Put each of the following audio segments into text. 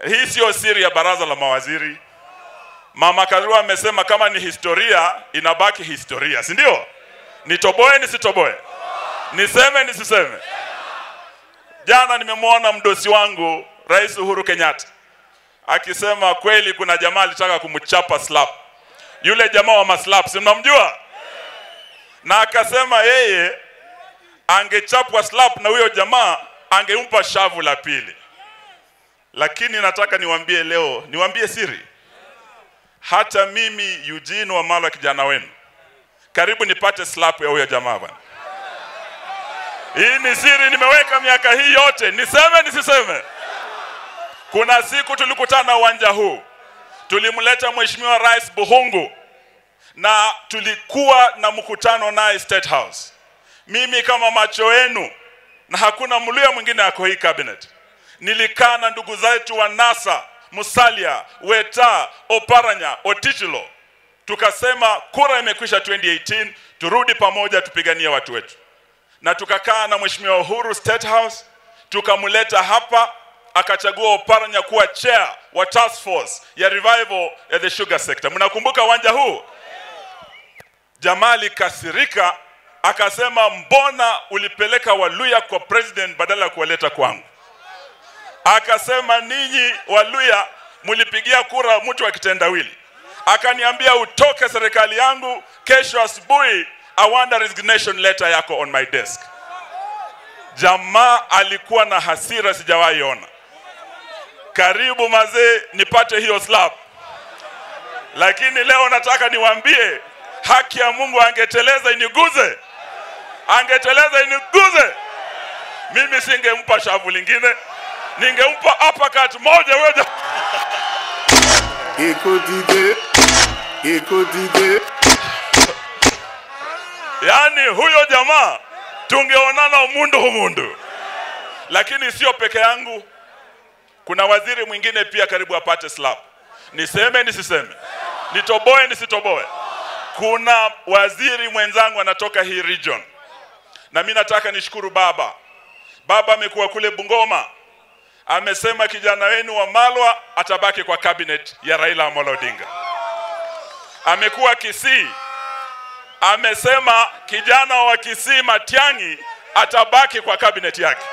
hii siyo siri ya baraza la mawaziri. Mama Karua amesema kama ni historia inabaki historia, si ndio? Nitoboe nisitoboe, niseme nisiseme? Jana nimemwona mdosi wangu Rais Uhuru Kenyatta akisema kweli kuna jamaa alitaka kumchapa slap, yule jamaa wa maslap, si mnamjua? Na akasema yeye angechapwa slap na huyo jamaa angempa shavu la pili. Lakini nataka niwaambie leo, niwaambie siri, hata mimi Eugene Wamalwa kijana wenu, karibu nipate slap ya huyo jamaa bwana. Hii ni siri, nimeweka miaka hii yote, niseme nisiseme? Kuna siku tulikutana uwanja huu, tulimleta Mheshimiwa Rais Buhungu na tulikuwa na mkutano naye State House. Mimi kama macho yenu na hakuna mluya mwingine ako hii cabinet, nilikaa na ndugu zetu wa NASA, Musalia, Weta, Oparanya, Otichilo, tukasema kura imekwisha 2018, turudi pamoja tupiganie watu wetu, na tukakaa na Mheshimiwa Uhuru State House, tukamleta hapa akachagua Oparanya kuwa chair wa task force ya revival ya the sugar sector. Mnakumbuka uwanja huu? Jamaa alikasirika akasema, mbona ulipeleka Waluya kwa president badala ya kuwaleta kwangu? Akasema ninyi Waluya mlipigia kura mtu wa kitendawili. Akaniambia utoke serikali yangu, kesho asubuhi I want a resignation letter yako on my desk. Jamaa alikuwa na hasira sijawahi ona. Karibu mazee, nipate hiyo slap. Lakini leo nataka niwaambie, haki ya Mungu angeteleza iniguze, angeteleza iniguze, mimi singempa shavu lingine, ningempa uppercut moja huyo jamaa. Écho d'idée, écho d'idée. Yaani huyo jamaa tungeonana mundu humundu, lakini sio peke yangu. Kuna waziri mwingine pia karibu apate slap. Niseme nisiseme? Nitoboe nisitoboe? Kuna waziri mwenzangu anatoka hii region, na mi nataka nishukuru baba. Baba amekuwa kule Bungoma, amesema kijana wenu wa Malwa atabaki kwa cabinet ya Raila Amolo Odinga. Amekuwa Kisii, amesema kijana wa Kisii Matiang'i atabaki kwa cabinet yake,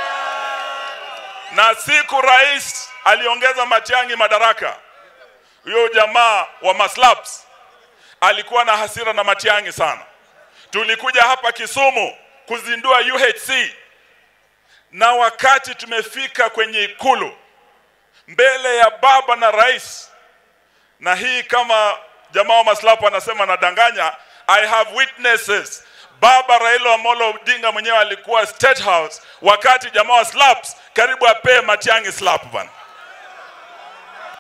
na siku rais aliongeza Matiang'i madaraka, huyo jamaa wa maslaps alikuwa na hasira na Matiang'i sana. Tulikuja hapa Kisumu kuzindua UHC, na wakati tumefika kwenye ikulu mbele ya baba na rais, na hii kama jamaa wa maslapu anasema nadanganya, I have witnesses. Baba Raila Amolo Odinga mwenyewe alikuwa State House wakati jamaa wa slaps karibu apee Matiang'i slap bana.